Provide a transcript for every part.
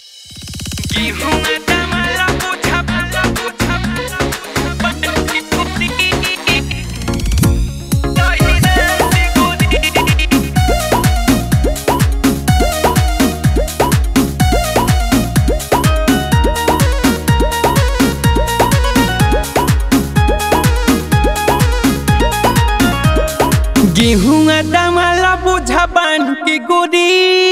गेहुआ दमला बुझा बन के गोरी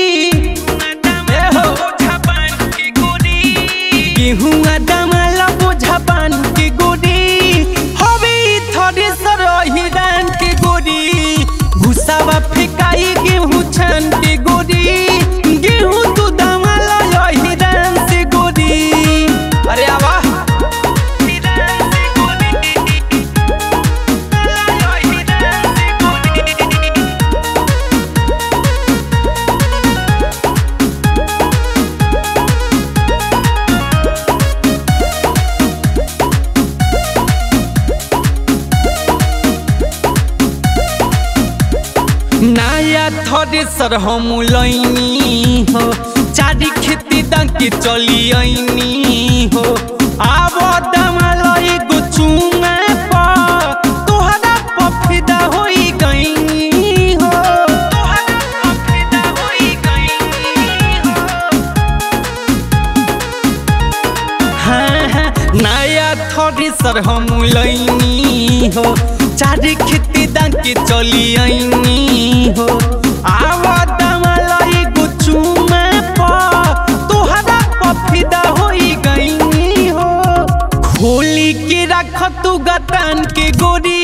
गेहुआ दमला बुझा बन के गोरी हवे थोड़े सर हिरान के गोरी भूसावा फेकाई गेहूं छान के गोरी गेहूं तू दमला हिरान से गोरी अरे आवा नया थोड़े सर हम लैनी हो चारी खेती दंके चली आईनी हो आब दमला एगो चुमा पर तोहरा पफिदा होई गईनी हो तोहरा पफिदा होई गईनी हो हाँ, हाँ, नया थोड़ी सर हम लैनी हो चार खेती दाके चली आईनी हो आव दमला एगो चुमा पर तोहरा पफिदा होई गईनी हो खोली के रख तू गतान के गोरी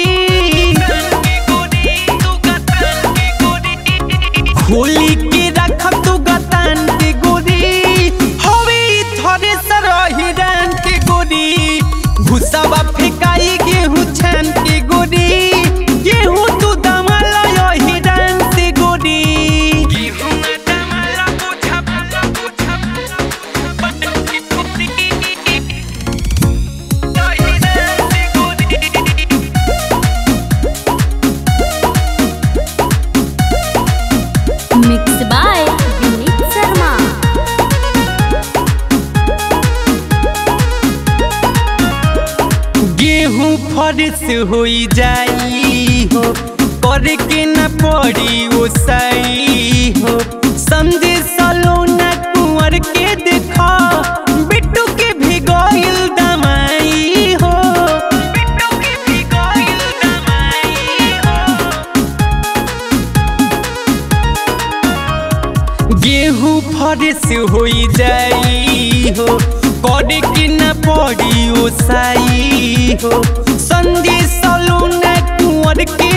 खोली के रख तू गतान के गोरी हवे थोड़े सर हिरान के गोरी भूसावा फेकाई गेहूं छान के गोरी गेहूं तू दमला हिरान से गोरी गेहूं दमला बुझा बुझा मिक्स बाय विनीत शर्मा गेहूं फरिस होई जाई हो करे के न पड़ी ओसाई हो संदेश सलोना कुंवर के देखा बिट्टू के भिगोइल दमाई हो बिट्टू के भिगोइल दमाई हो गेहूं फरिस होई जाई हो करे के न पड़ी ओसाई हो संदेश सलोना कुंवर के